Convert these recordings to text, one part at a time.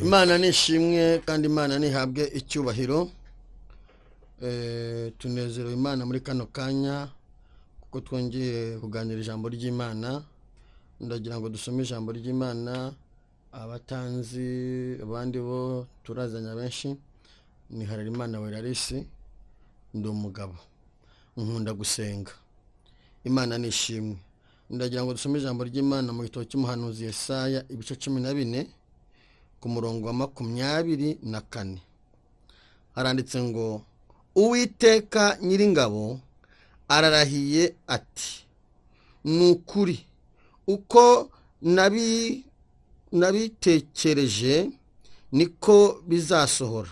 imana nishimwe kandi imana ntihabwe icyubahiro Eh, tunezerewe imana muri kano kanya kuko twongeye kuganira ijambo ry'imana ndagira ngo dusome ijambo ry'imana abatanzi abandi bo turazanya benshi ni hararimana werarisi ndi umugabo nkunda gusenga imana ni ishimwe ndagira ngo dusome ijambo ry'imana mu gitabo cy'umuhanuzi yesaya ibice cumi na bine ku murongo wa makumyabiri na kane haranditse ngo uwiteka nyiringabo ararahiye ati ni ukuri uko nabi- nabitekereje niko bizasohora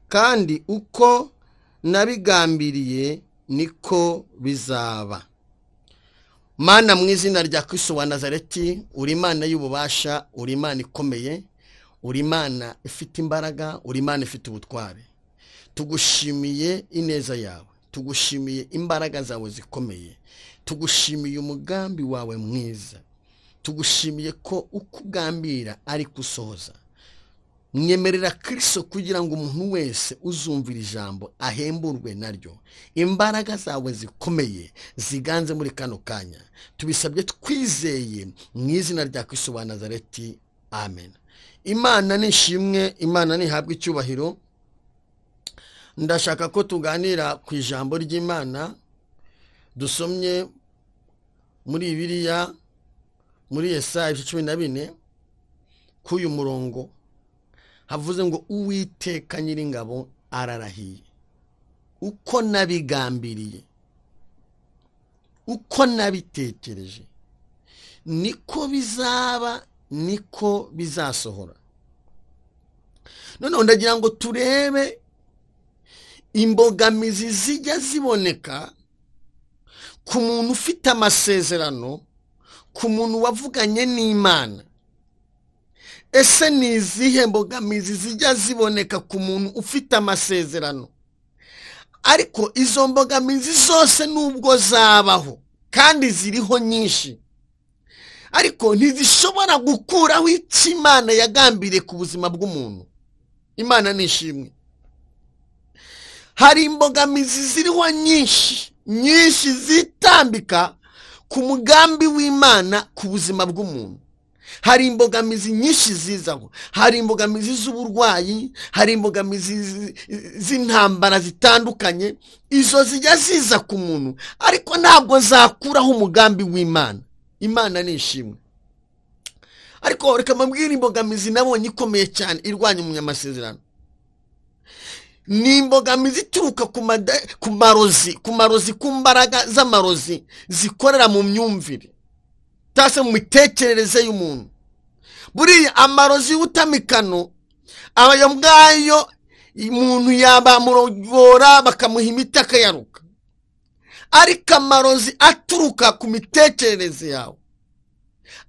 kandi uko nabigambiriye niko bizaba mana mu izina rya kristo wa nazareti uri imana y'ububasha uri imana ikomeye uri imana ifite imbaraga uri imana ifite ubutware tugushimiye ineza yawe tugushimiye imbaraga zawe zikomeye tugushimiye umugambi wawe mwiza tugushimiye ko uko ugambira ari kusohoza mwemerera kirisito kugira ngo umuntu wese uzumvira ijambo ahemburwe naryo imbaraga zawe zikomeye ziganze muri kano kanya tubisabye twizeye mu izina rya kirisito wa nazareti amen imana ni ishimwe imana ntihabwe icyubahiro ndashaka ko tuganira ku ijambo ry'imana dusomye muri biriya muri yesaya ibice cumi na bine k'uyu murongo havuze ngo uwiteka nyiringabo ararahiye uko nabigambiriye uko nabitekereje niko bizaba niko bizasohora noneho ndagira ngo turebe imbogamizi zijya ziboneka ku muntu ufite amasezerano ku muntu wavuganye n'imana ese ni izihe mbogamizi zijya ziboneka ku muntu ufite amasezerano ariko izo mbogamizi zose nubwo zabaho kandi ziriho nyinshi ariko ntizishobora gukuraho icyo imana yagambiriye ku buzima bw'umuntu imana ni ishimwe hari imbogamizi ziriho nyinshi nyinshi zitambika ku mugambi w'imana ku buzima bw'umuntu hari imbogamizi nyinshi zizaho hari imbogamizi z'uburwayi hari imbogamizi zi- z'intambara zitandukanye izo zijya ziza ku muntu ariko ntabwo zakuraho umugambi w'imana imana ni ishimwe ariko reka mbabwire imbogamizi nabonye ikomeye cyane irwanya umunyamasezerano ni imbogamizi ituruka ku mada- ku marozi ku marozi ku mbaraga z'amarozi zikorera mu myumvire cyangwa se mu mitekerereze y'umuntu buriya amarozi y'ubutamikano ayo ngayo umuntu yabamurogora bakamuha imiti akayaruka ariko amarozi aturuka ku mitekerereze yawe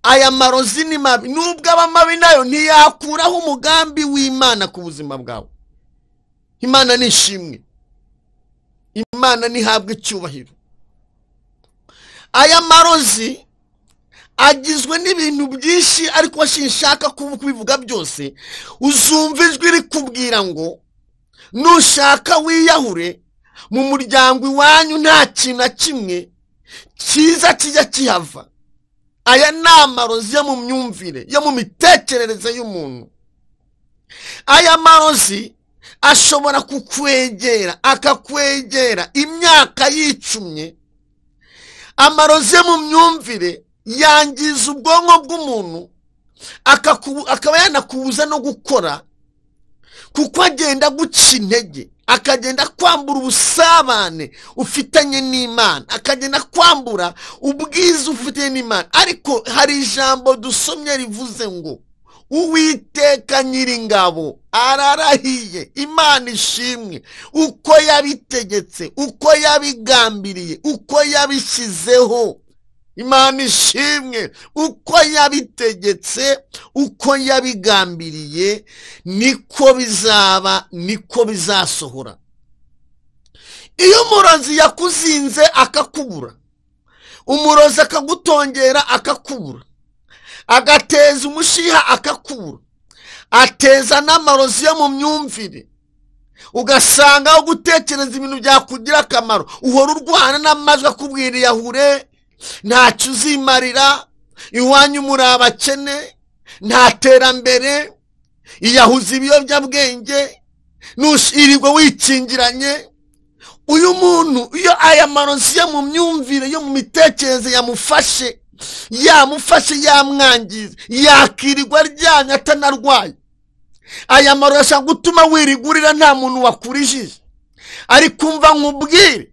aya marozi ni mabi nubwo aba mabi nayo ntiyakuraho umugambi w'imana ku buzima bwawe imana ni ishimwe imana ntihabwe icyubahiro aya marozi agizwe n'ibintu byinshi ariko sinshaka kubu- kubivuga byose uzumva ijwi rikubwira ngo nushaka wiyahure mu muryango iwanyu nta kintu na kimwe cyiza kijya kihava aya ni amarozi yo mu myumvire yo mu mitekerereze y'umuntu aya marozi ashobora kukwegera akakwegera imyaka yicumye amarozi yo mu myumvire yangiza ubwonko bw'umuntu akaku- akaba yanakubuza no gukora kuko agenda aguca intege akagenda akwambura ubusabane ufitanye n'imana akagenda akwambura ubwiza ufitanye n'imana ariko hari ijambo dusomye rivuze ngo uwiteka nyiringabo ararahiye imana ishimwe uko yabitegetse uko yabigambiriye uko yabishyizeho imana ishimwe uko yabitegetse uko yabigambiriye niko bizaba niko bizasohora iyo umurozi yakuzinze akakubura umurozi akagutongera akakubura agateza umushiha akakubura ateza n'amarozi yo mu myumvire ugasanga aho gutekereza ibintu byakugira akamaro uhora urwana n'amajwi akubwira iyahure ntacyo uzimarira iwanyu muri abakene nta terambere iyahuza ibiyobyabwenge nushirirwa wikingiranye uyu muntu iyo aya marozi yo mu myumvire yo mu mitekerereze yamufashe yamufashe yamwangiza yakirirwa aryamye atanarwaye aya marozi ashobora gutuma wirigurira nta muntu wakurijije ariko umva nkubwire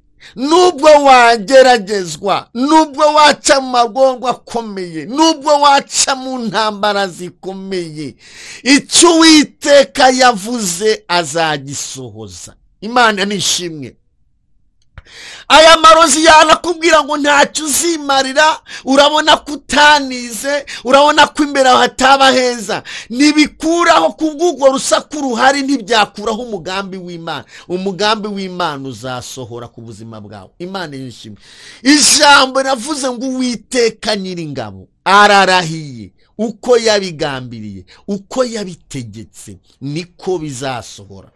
nubwo wageragezwa nubwo waca mu magorwa akomeye nubwo waca mu ntambara zikomeye icyo uwiteka yavuze azagisohoza imana nishimwe aya marozi yanakubwira ngo ntacyo uzimarira urabona ko utanize urabona ko imbere aho hataba heza ntibikuraho kubw'urwo rusaku ruhari ntibyakuraho umugambi w'imana umugambi w'imana uzasohora ku buzima bwawe imana yishimye ijambo navuze ngo uwiteka nyir'ingabo ararahiye uko yabigambiriye uko yabitegetse niko bizasohora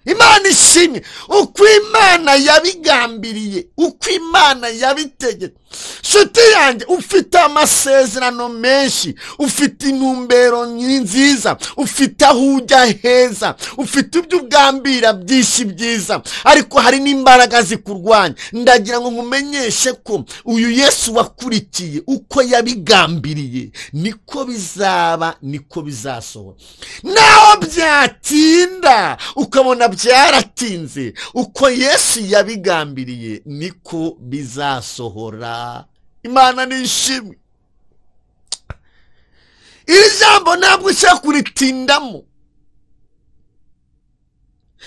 imana ishimye uko imana yabigambiriye uko imana yabitegetse nshuti yanjye ufite amasezerano menshi ufite intumbero nziza ufite aho ujya heza ufite ibyo ugambira byinshi byiza ariko hari n'imbaraga zikurwanya ndagira ngo nkumenyeshe ko uyu yesu wakurikiye uko yabigambiriye niko bizaba niko bizasohora naho byatinda ukabona byaratinze uko yesu yabigambiriye niko bizasohora imana nishimwe iri jambo ntabwo ushaka kuritindamo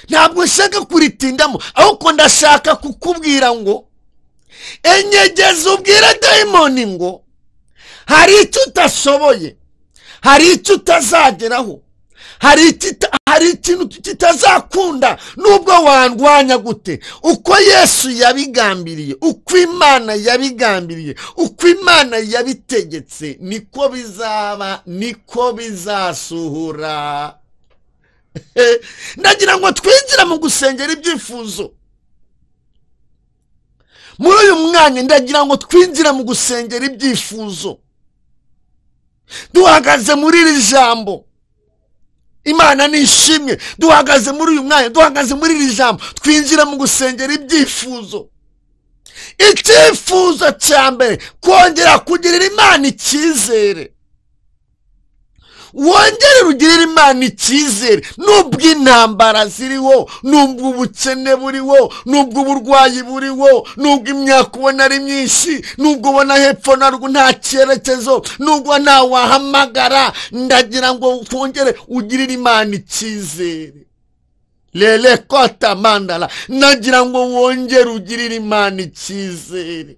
ntabwo ushaka kuritindamo ahubwo ndashaka kukubwira ngo enyegeze ubwire dayimoni ngo hari icyo utashoboye hari icyo utazageraho hari ikintu kitazakunda nubwo wandwanya gute uko yesu yabigambiriye uko imana yabigambiriye uko imana yabitegetse niko bizaba niko bizasohora ndagira ngo twinjire mu gusengera ibyifuzo muri uyu mwanya ndagira ngo twinjire mu gusengera ibyifuzo duhagaze muri iri jambo imana ni ishimwe duhagaze muri uyu mwanya duhagaze muri iri jambo twinjira mu gusengera ibyifuzo icyifuzo cya mbere kongera kugirira imana icyizere wongere rugirira imana icyizere nubwo intambara ziriho nubwo ubukene buriho nubwo uburwayi buriho nubwo imyaka ubona ari myinshi nubwo ubona hepfo narwo nta cyerekezo nubwo ntawahamagara ndagira ngo twongere ugirire imana icyizere rere kota mandara ndagira ngo wongere ugirire imana icyizere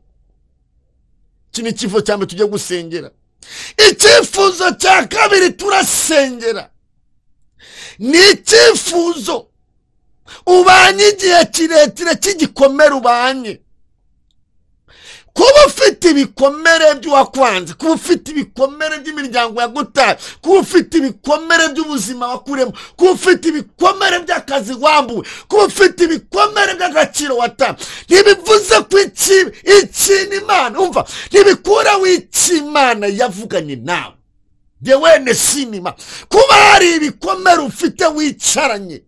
iki ni icyifuzo cya mbere tujye gusengera icyifuzo cya kabiri turasengera ni icyifuzo ubanye igihe kirekire cy'igikomere ubanye kuba ufite ibikomere by'uwakwanze kuba ufite ibikomere by'imiryango yagutaye kuba ufite ibikomere by'ubuzima wakuremo kuba ufite ibikomere by'akazi wambuwe kuba ufite ibikomere by'agaciro wata ntibivuze ko ikintu imana umva ntibikuraho icyo imana yavuganye nawe nge wene sinima kuba hari ibikomere ufite wicaranye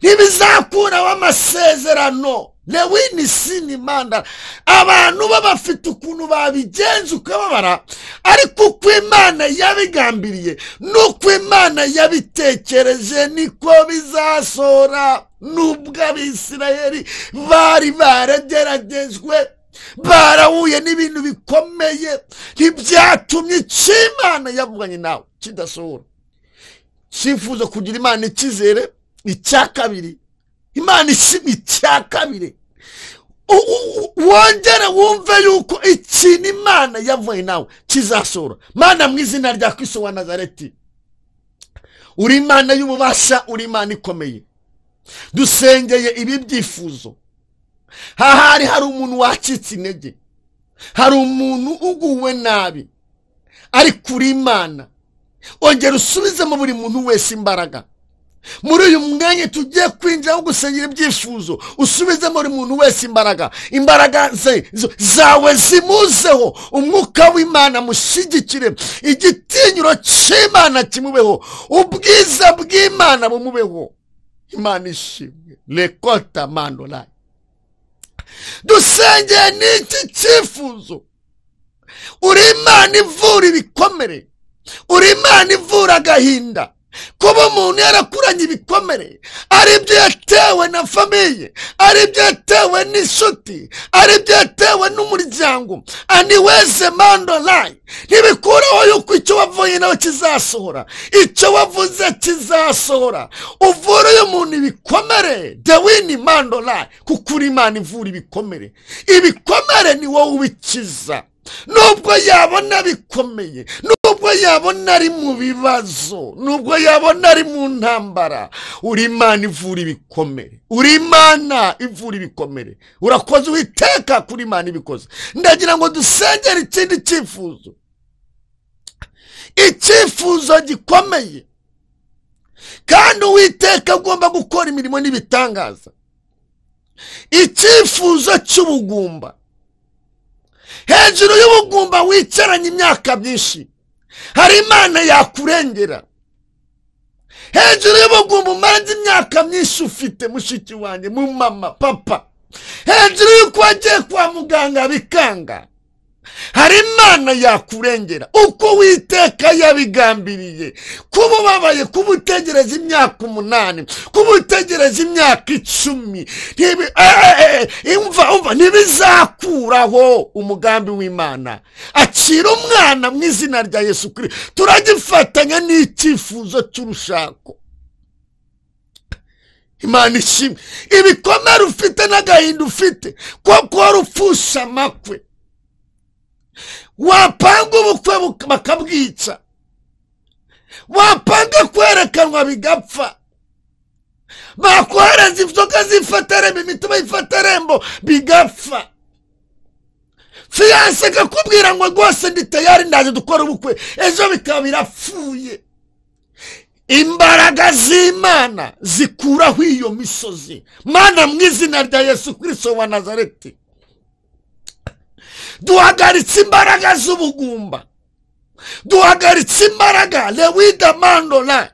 ntibizakuraho amasezerano lewini sinimanda abantu babafite ukuntu babigenza ukababara ariko uko imana yabigambiriye n'uko imana yabitekereje niko bizasohora nubwo abisirayeli bari barageragejwe barahuye n'ibintu bikomeye ntibyatumye icyo imana yavuganye nawe kidasohora cyifuza kugira imana icyizere icya kabiri imana ishima icya kabiri wongere wumve yuko ikintu imana yavuye nawe kizasohora mana mu izina rya kristo wa nazareti uri imana y'ububasha uri imana ikomeye dusengeye ibi byifuzo hahari hari umuntu wacitse intege hari umuntu uguwe nabi ariko uri imana ongera usubizemo buri muntu wese imbaraga muri uyu mwanya tugiye kwinjira wo gusengera ibyifuzo usubizemo buri muntu wese imbaraga imbaraga ze- zo- zawe zimuzeho umwuka w'imana mushyigikire igitinyiro cy'imana kimubeho ubwiza bw'imana bumubeho imana ishimwe rekota mandolayi dusengeye n'iki cyifuzo uri imana ivura ibikomere uri imana ivura agahinda kuba umuntu yarakuranye ibikomere ari byo yatewe na famiye ari byo yatewe n'inshuti ari byo yatewe n'umuryango aniweze mandolayi ntibikuraho yuko icyo wavuye nawe kizasohora icyo wavuze kizasohora uvura uyu muntu ibikomere dewini mandolayi kuko uri imana ivura ibikomere ibikomere ni wowe ubikiza nubwo yabona bikomeye nubwo yabona ari mu bibazo nubwo yabona ari mu ntambara uri imana ivura ibikomere uri imana ivura ibikomere urakoze uwiteka kuri imana ibikoze ndagira ngo dusengere ikindi cyifuzo icyifuzo gikomeye kandi uwiteka agomba gukora imirimo n'ibitangaza icyifuzo cy'ubugumba hejuru y'ubugumba wicaranye imyaka myinshi hari imana yakurengera hejuru y'ubugumba umaranze imyaka myinshi ufite mushiki wanjye mu mama papa hejuru y'uko wagiye kwa muganga bikanga hari imana yakurengera uko witeka yabigambiriye kuba ubabaye kuba utegereza imyaka umunani kuba utegereza imyaka icumi ntibi- eh, eh, eh, umva umva ntibizakuraho umugambi w'imana akira umwana mu izina rya yesu kuri turagifatanya n'icyifuzo cy'urushako imana ishimwe ibikomere ufite n'agahinda ufite kuko wari upfusha amakwe wapanga ubukwe buk- bakabwica wapanga kwerekanwa bigapfa bakohereza inzoga zifata rembo imitobe ifata rembo bigapfa fiyanse ikakubwira ngo rwose ndi tayari ndaje dukora ubukwe ejo bikaba birapfuye imbaraga z'imana zikuraho iyo misozi mana mu izina rya yesu kirisito wa nazareti duhagaritse imbaraga z'ubugumba duhagaritse imbaraga lewida mandora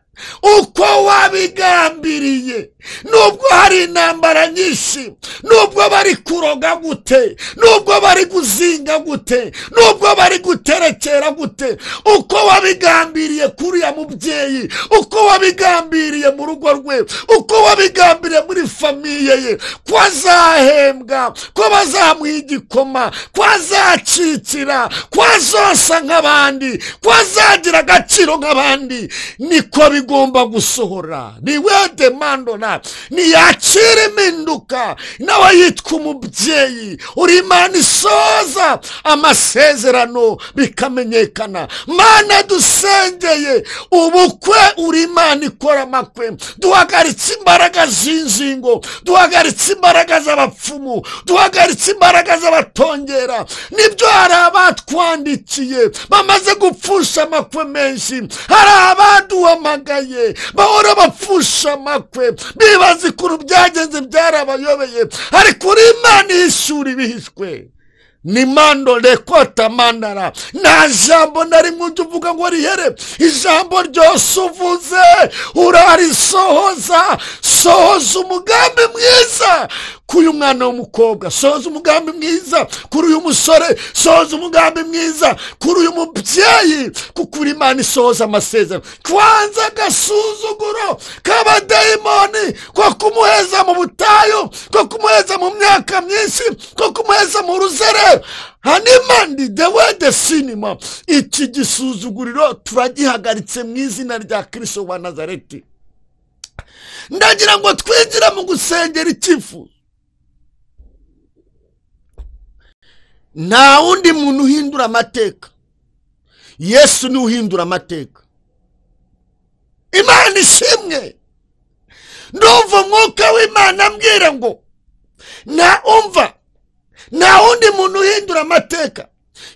uko wabigambiriye nubwo hari intambara nyinshi nubwo bari kuroga gute nubwo bari guzinga gute nubwo bari guterekera gute uko wabigambiriye kuri ya mubyeyi uko wabigambiriye mu rugo rwe uko wabigambiriye muri famiye ye ko azahembwa ko bazamuha igikoma ko azacikira ko azosa nk'abandi ko azagira agaciro nk'abandi niko bigomba gusohora ni we demandona ntiyakira impinduka nawe yitwa umubyeyi uri imana isoza amasezerano bikamenyekana mana dusengeye ubukwe uri imana ikora amakwe duhagaritse imbaraga z'inzingo duhagaritse imbaraga z'abapfumu duhagaritse imbaraga z'abatongera nibyo hari abatwandikiye bamaze gupfusha amakwe menshi hari abaduhamagaye bahora bapfusha amakwe bibaza ukuntu byagenze byarabayobeye ariko uri imana ihishura ibihishwe ni mando rekota mandara nta jambo na rimwe ujya uvuga ngo rihere ijambo ryose uvuze urarisohoza sohoza umugambi mwiza kuri uyu mwana w'umukobwa sohoza umugambi mwiza kuri uyu musore sohoza umugambi mwiza kuri uyu mubyeyi kuko uri imana isohoza amasezerano kwanza agasuzuguro k'abadayimoni ko kumuheza mu butayu ko kumuheza mu myaka myinshi ko kumuheza mu ruzerero hanimandi the way the cinema iki gisuzuguriro turagihagaritse mu izina rya kirisito wa nazareti ndagira ngo twinjire mu gusengera icyifuzo nta wundi muntu uhindura amateka yesu niwe uhindura amateka imana ishimwe ndumva umwuka w'imana ambwira ngo nta umva nta wundi muntu uhindura amateka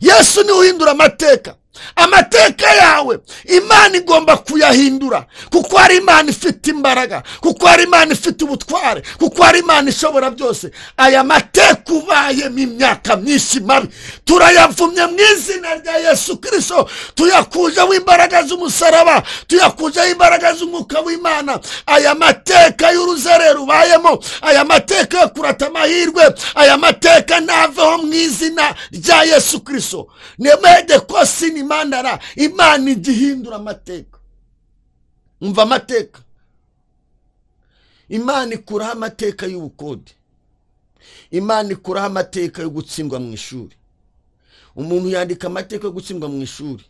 yesu niwe uhindura amateka amateka yawe imana igomba kuyahindura kuko hari imana ifite imbaraga kuko hari imana ifite ubutware kuko hari imana ishobora byose aya mateka ubayemo imyaka myinshi mabi turayavumye mu izina rya yesu kirisito tuyakujeho imbaraga z'umusaraba tuyakujeho imbaraga z'umwuka w'imana aya mateka y'uruzerero ubayemo aya mateka yo kurata amahirwe aya mateka ntaveho mu izina rya yesu kirisito nemede kosi ni mandara imana ijya ihindura amateka umva amateka imana ikuraho amateka y'ubukode imana ikuraho amateka yo gutsindwa mu ishuri umuntu yandika amateka yo gutsindwa mu ishuri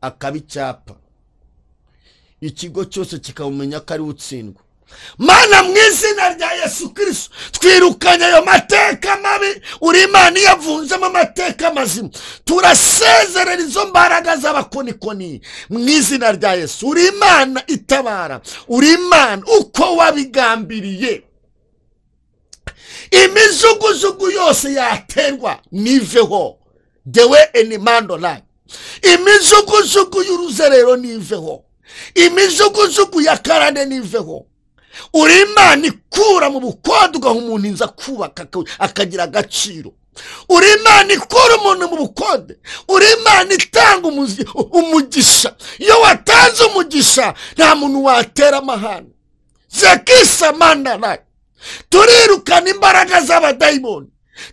akaba icyapa ikigo cyose kikamumenya ko ari we utsindwa mana mu izina rya yesu kirisito twirukanye ayo mateka mabi uri imana iyo avunzemo amateka mazima turasezerera izo mbaraga z'abakonikoni mu izina rya yesu uri imana itabara uri imana uko wabigambiriye imijugujugu yose yaterwa niveho dewe enimando layi imijugujugu y'uruzerero niveho imijugujugu ya karane niveho uri imana ikura mu bukode ugaha umuntu inzu akubaka akagira agaciro uri imana ikura umuntu mu bukode uri imana itanga umuzi- umugisha iyo watanze umugisha nta muntu watera amahane zekisa mandarayi turirukana imbaraga z'abadayimoni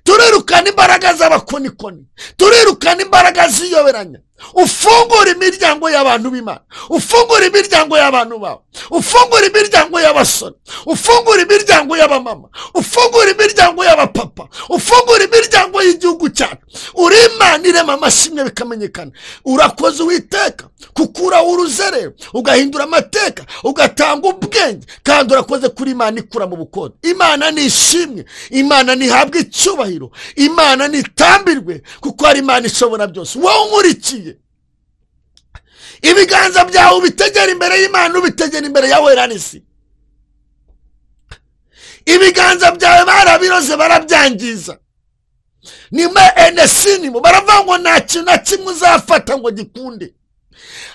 turirukana imbaraga z'abakonikoni turirukana imbaraga z'iyoberanya ufungura imiryango y'abantu b'imana ufungura imiryango y'abantu bawe ufungura imiryango y'abasore ufungura imiryango y'abamama ufungura imiryango y'abapapa ufungura imiryango y'igihugu cyacu uri imana irema amashimwe bikamenyekana urakoze uwiteka kukuraho uruzerero ugahindura amateka ugatanga ubwenge kandi urakoze kuri imana ikura mu bukode imana nishimwe imana ntihabwe icyubahiro imana nitambirwe kuko hari imana ishobora byose wowe unkurikiye ibiganza byawe ubitegera imbere y'imana ubitegera imbere ya wera n'isi ibiganza byawe barabiroze barabyangiza nima enesinimo baravuga ngo nta kintu na kimwe uzafata ngo gikunde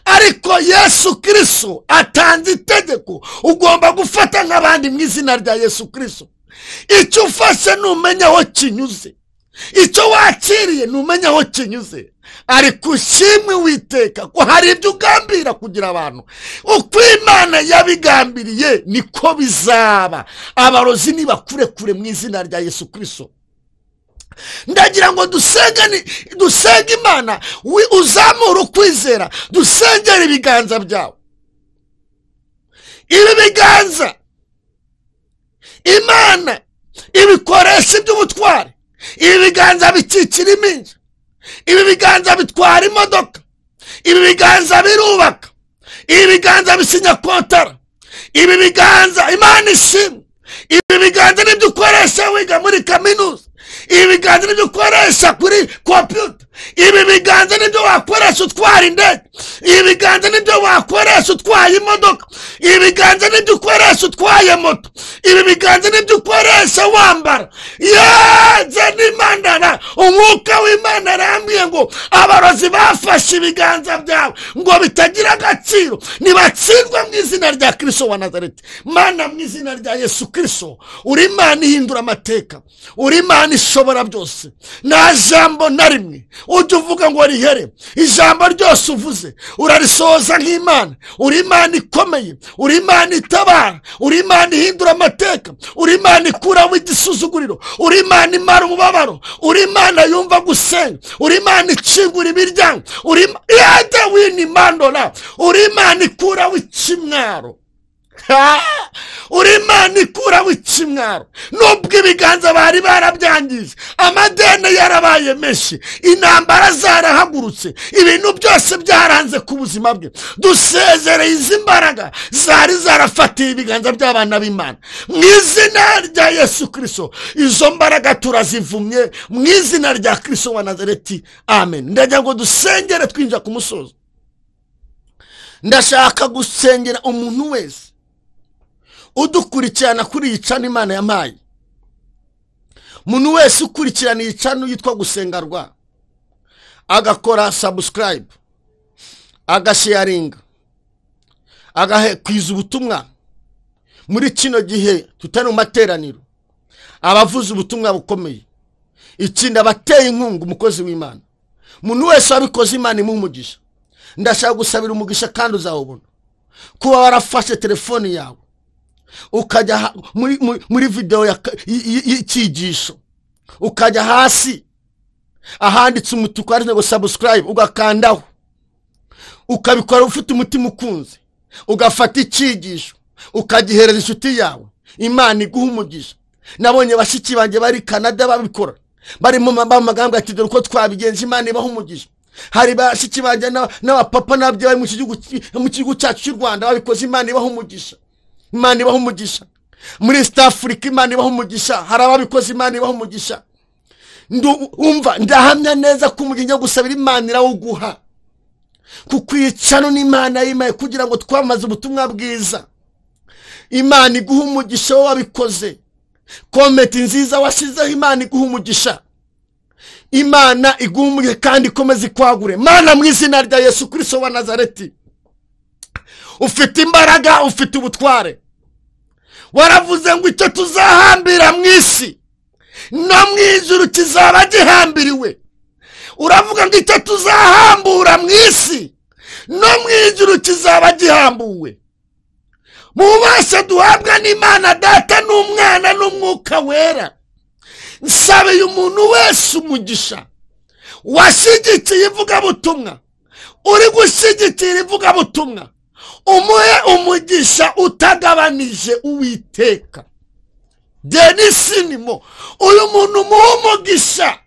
ariko yesu kirisito atanze itegeko ugomba gufata nk'abandi mu izina rya yesu kirisito icyo ufashe numenya aho kinyuze icyo wakiriye numenya aho kinyuze ariko ushimwe witeka ko hari ibyo ugambira kugira abantu uko imana yabigambiriye niko bizaba abarozi nibakure kure mu izina rya yesu kirisito ndagira ngo dusenge ni- dusenge imana wi- uzamure ukwizera dusengere ibiganza byawe ibi biganza imana ibikoresha iby'ubutware ibi biganza bikikira iminsi ibi biganza bitwara imodoka ibi biganza birubaka ibi biganza bisinya kontara ibi biganza imana ishimwe ibi biganza nibyo ukoresha wiga muri kaminuza ibi biganza nibyo ukoresha kuri kompiyuta ibi biganza nibyo wakoresha utwara indege ibi biganza nibyo wakoresha utwaye imodoka ibi biganza nibyo ukoresha utwaye moto ibi biganza nibyo ukoresha wambara yeze n'imandara umwuka w'imana arambwiye ngo abarozi bafashe ibiganza byawe ngo bitagira agaciro nibatsindwe mu izina rya kirisito wa nazareti mana mu izina rya yesu kirisito uri imana ihindura amateka uri imana ishobora byose nta jambo na rimwe ujya uvuga ngo rihere ijambo ryose uvuze urarisohoza nk'imana uri imana ikomeye uri imana itabara uri imana ihindura amateka uri imana ikuraho igisuzuguriro uri imana imara umubabaro uri imana yumva gusenga uri imana ikingura imiryango uri Ima- yada wini mandora uri imana ikuraho ikimwaro Ha! uri imana ikuraho ikimwaro nubwo ibiganza bari barabyangije amadeni yarabaye menshi intambara zarahagurutse ibintu byose byaranze ku buzima bwe dusezereye izi mbaraga zari zarafatiye ibiganza by'abana b'imana mu izina rya yesu kirisito izo mbaraga turazivumye mu izina rya kirisito wa nazareti amen ndagira ngo dusengere twinjira ku musozo ndashaka gusengera umuntu wese udukurikirana kuri iyi cano imana yampaye umuntu wese ukurikirana iyi cano yitwa gusengarwa agakora sabusikarayibu agasheyaringa agakwiza ubutumwa muri kino gihe tutari mu materaniro abavuze ubutumwa bukomeye itsinda abateye inkunga umukozi w'imana umuntu wese wabikoze imana imuha umugisha ndashaka gusabira umugisha kandi uzawubona kuba warafashe telefoni yawe ukajya ha- muri- muri- muri videwo ya ka- y- y- y'icyigisho ukajya hasi ahanditse umutuku handitse ngo sabusikarayibu ugakandaho ukabikora ufite umutima ukunze ugafata icyigisho ukagihereza inshuti yawe imana iguha umugisha nabonye bashiki banjye bari kanada babikora barimo bamagambwe ati dore uko twabigenza imana ibaha umugisha hari bashiki banjye na- n'abapapa n'ababyeyi bari mu kigihugu cy- mu gihugu cyacu cy'u rwanda babikoze imana ibaha umugisha imana ibaha umugisha muri east africa imana ibaha umugisha hari ababikoze imana ibaha umugisha Ndu- umva ndahamya neza ko umugisha gusabira imana irawuguha kuko iyicano n'imana yimaye kugira ngo twamaze ubutumwa bwiza imana iguha umugisha wowe wabikoze kometi nziza washyizeho imana iguha umugisha imana iguha umugisha kandi ikomeze ikwagure mana mu izina rya yesu kirisito wa nazareti ufite imbaraga ufite ubutware waravuze ngo icyo tuzahambira mu isi no mu ijuru kizaba gihambiriwe uravuga ngo icyo tuzahambura mu isi no mu ijuru kizaba gihambuwe mu bubasha duhabwa n'imana data n'umwana n'umwuka wera nsaba uyu muntu wese umugisha washyigikiye ivugabutumwa uri gushyigikira ivugabutumwa umuhe umugisha utagabanije uwiteka denisi nimo uyu muntu umuha umugisha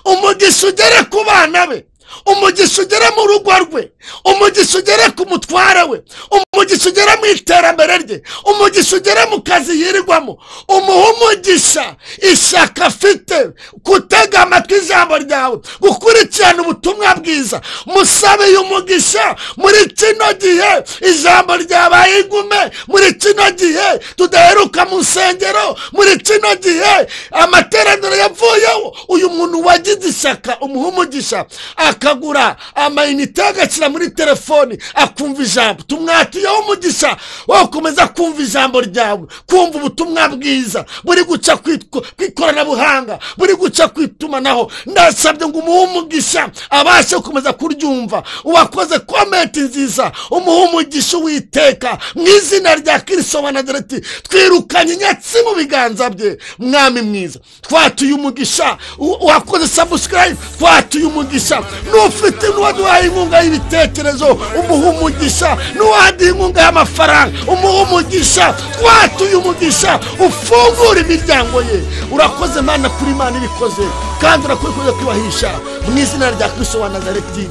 umugisha ugere ku bana be umugisha ugere mu rugo rwe umugisha ugere ku mutware we umugisha ugere mu iterambere rye umugisha ugere mu kazi yirirwamo umuha umugisha ishyaka afite gutega amatwi ijambo ryawe gukurikirana ubutumwa bwiza musabe uyu mugisha muri kino gihe ijambo ryabaye ingume muri kino gihe tudaheruka mu nsengero muri kino gihe amateraniro yavuyeho uyu muntu wagize ishyaka umuha umugisha akagura amayinite agashyira muri telefoni akumva ijambo tumwatiyeho umugisha wakomeza kumva ijambo ryawe kumva ubutumwa bwiza buri guca ku itw- ku ikoranabuhanga buri guca ku itumanaho ndasabye ngo umuhe umugisha abashe gukomeza kuryumva uwakoze komenti nziza umuhe umugisha uwiteka mu izina rya kirisito wa nazareti twirukanye inyatsi mu biganza bye mwami mwiza twatuye umugisha u- uwakoze sabusikarayibu twatuye umugisha n'ufite n'uwaduhaye inkunga y'ibitekerezo umuhe umugisha n'uwaduha inkunga y'amafaranga umuhe umugisha twatuye umugisha ufungura imiryango ye urakoze mana kuri imana ibikoze kandi urakoze kwibahisha mu izina rya kirisito wa nazareti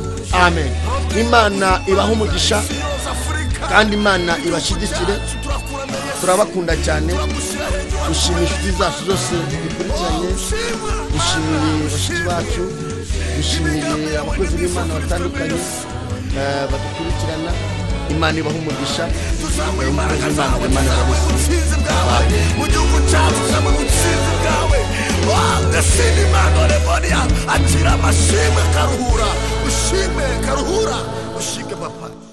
amen imana ibaha umugisha kandi imana ibashyigikire turabakunda cyane dushima inshuti zacu zose dukurikiranye dushimiye bashiki bacu dushimiye abakozi b'imana batandukanye eh, badukurikirana imana ibaha umugisha eh, umukozi w'imana imana irabashyigikira mu gihugu cyacu cyangwa mu businzi bwawe wagashima imana remoniya agira amashimwe karuhura ushime karuhura ushige mapaki